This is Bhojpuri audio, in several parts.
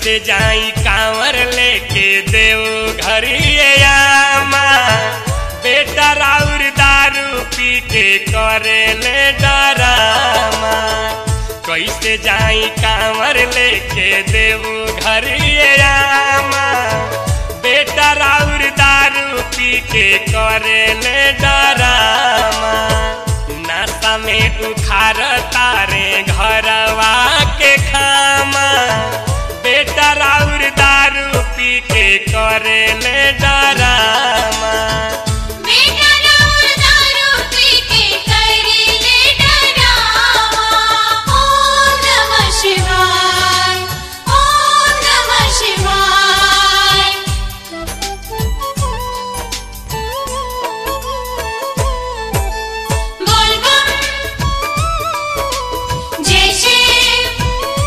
कैसे जाई कांवर लेके देव घरियामा बेटा राउर दारू पी के करे ले डरामा कैसे जाई कांवर लेके देव घरियामा बेटा राउर दारू पी के करे ले डरामा नाता में उखार तारे घरवा के खामा बेटा राउर दारू पी के करे ले डरामा बेटा राउर दारू पी के करेले डरावा ओम नमः शिवाय ओम नमः शिवाय बोल बम जय शिव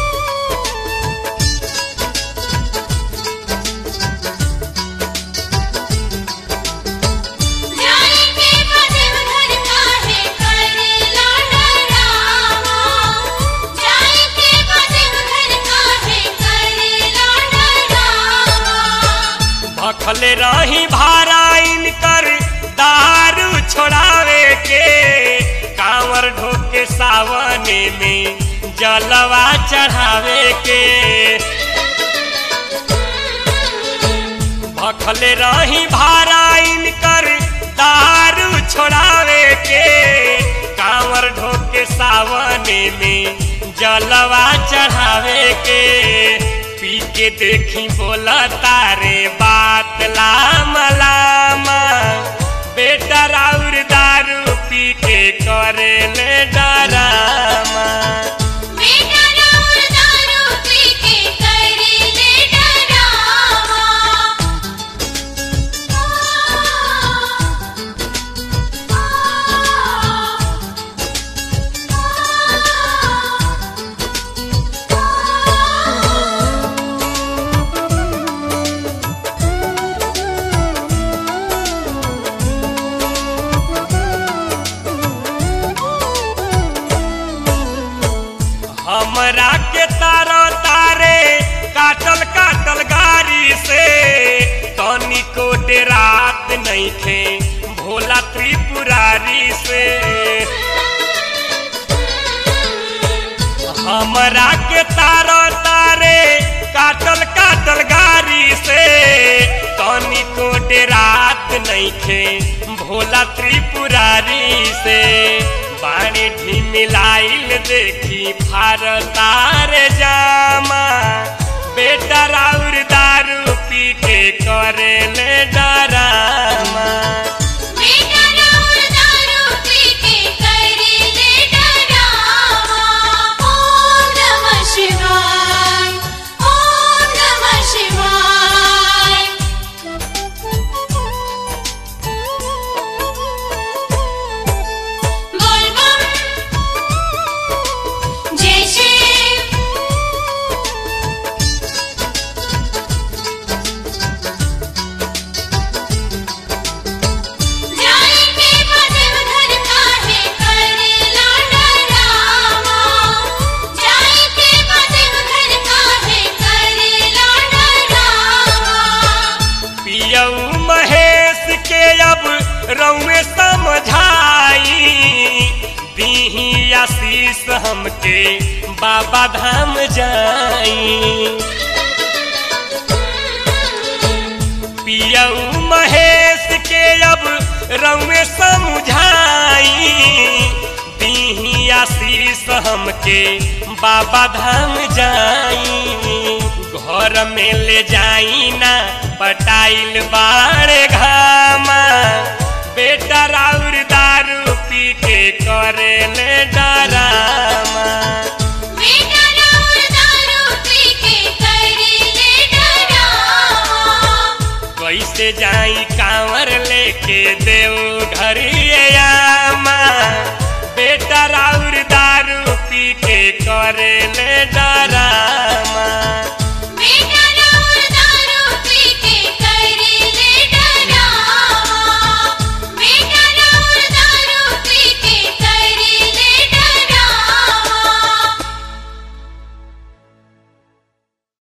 जाई के बदन घर काहे करेला डरावा जाई के बदन घर काहे करेला डरावा भखले रही भाराइन कर दारू छोड़ावे के कांवर ढोके सावने में जलवा चढ़ावे के भखले रही भाराइन कर दारू छोड़ावे के कांवर ढोके सावने में जलवा चढ़ावे के पी के देखी बोला तारे बात लाम लामा बेटा राउर दारू पी के करे ले डरामा बेटा राउर दारू पी के करेले डरावा हमरा के तारा तारे काटल काटल गाड़ी से तनी को रात नहीं थे भोला त्रिपुरारी से हमरा के तारा तारे काटल काटल गाड़ी से तनी को रात नहीं थे भोला त्रिपुरारी से बाणी ढिमिलाइल देखी फार तार जामा बेटा राउर दारू पी के करे ले डरामा बेटा राउर दारू पी के करेले डरावा ओम नमः शिवाय ओम नमः शिवाय बोल बम जय शिव जाई के बदन घर काहे करेला डरावा जाई के बदन घर काहे करेला डरावा पियऊ महेश के अब रउए समझाई दीही आशीष हमके बाबा धाम जाई पियऊ महेश के अब रउए समझाई दीही आशीष हमके बाबा धाम जाई घर में ले जाई ना पटाइल बाड़े घामा बेटा राउर दारू पी के करे ले डरामा बेटा राउर दारू पी के करेले डरावा कैसे जाई कांवर लेके देव घरियामा बेटा राउर दारू पी के करे ले डरामा